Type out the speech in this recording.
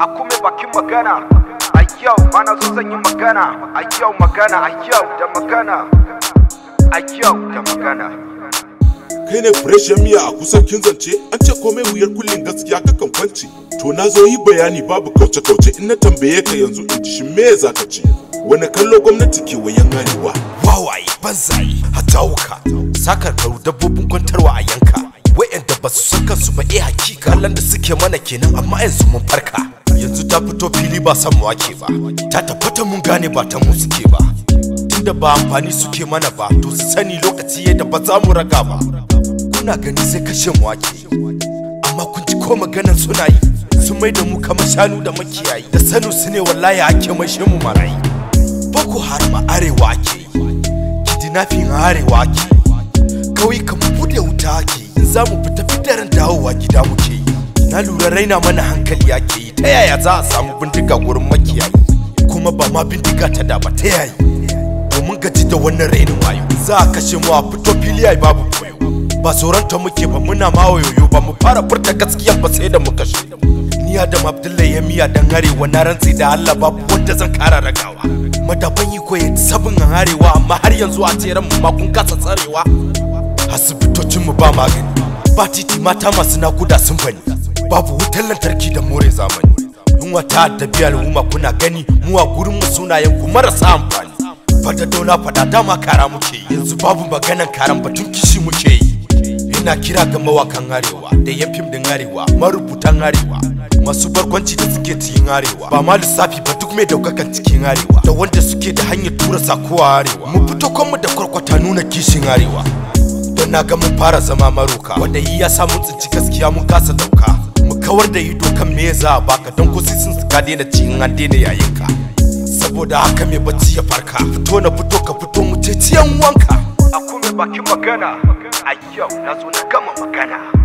a kuma bakin magana a yau mana so zan yi magana a yau magana a yau da magana a yau da magana kai ne fresh ya miya a kusan kin zance an ce komai wuyar kullin gaskiya kakan kwance to na zo yi bayani babu kauce kauce in na tambaye ka yanzu in ji shin me za ka ce wani kallo gwamnati ke wayan arewa wawaye banzaye hatawuka sakarkaru dabbobin kwantarwa a yanka wa'yanda ba su san kansu ba eh hakika kallon da suke mana kenan amma yanzu mun farka yanzu ta fito fili ba san mu wake ba ta tabbata mun gane ba ta mu suke ba tunda ba amfani suke mana ba to su sani lokaci yadda ba za mu raga ba kuna gani sai kashe mu wake amma kun ji ko maganan suna yi sun mai da mu kamar shanu da makiyayi da sanu su ne wallahi ake mai mu marayi boko haram a arewa ake yi kidnapping a arewa ake yi kawai kamar bude wuta ake yi in za mu fita fitarin dawowa gida muke yi na lura raina mana hankali ake yi ta yaya za a samu bindiga gurin makiyayi kuma ba ma bindiga ta da ba ta yayi domin gaji da wannan rainin wayo za a kashe mu a fito fili ai babu koyo ba tsoronta muke ba muna ma wayoyo ba mu fara furta gaskiya ba sai da mu kashe ni Adam Abdullahi ya miya dan arewa na rantsi da Allah babu wanda zan kara ragawa madaban yi koyi sabin an arewa amma har yanzu a tseren mu ma kun kasa tsarewa asibitocin mu ba magani ba titi mata masu nakuda sun bani babu wutar lantarki da more zamani yunwa ta addabi al'umma kuna gani mu a gurin mu sunayen ku marasa amfani fada dauna fada dama kara muke yi yanzu babu maganan karan batun kishi muke yi ina kira ga mawakan arewa da yan fim din arewa marubutan arewa masu barkwanci da suke cikin arewa ba ma lissafi ba duk mai daukakan cikin arewa da wanda suke da hanyar tura sako a arewa mu fito kanmu da kwarkwata nuna kishin arewa don na ga mun fara zama maroka wanda yi ya samu tsinci gaskiya mun kasa dauka mu kawar da ido kan me za a baka don ko sai sun ka daina cikin an daina yayin ka saboda haka mai bacci ya farka fito na fito ka fito mu ce ciyan wanka a kuma bakin magana a yau na zo na gama magana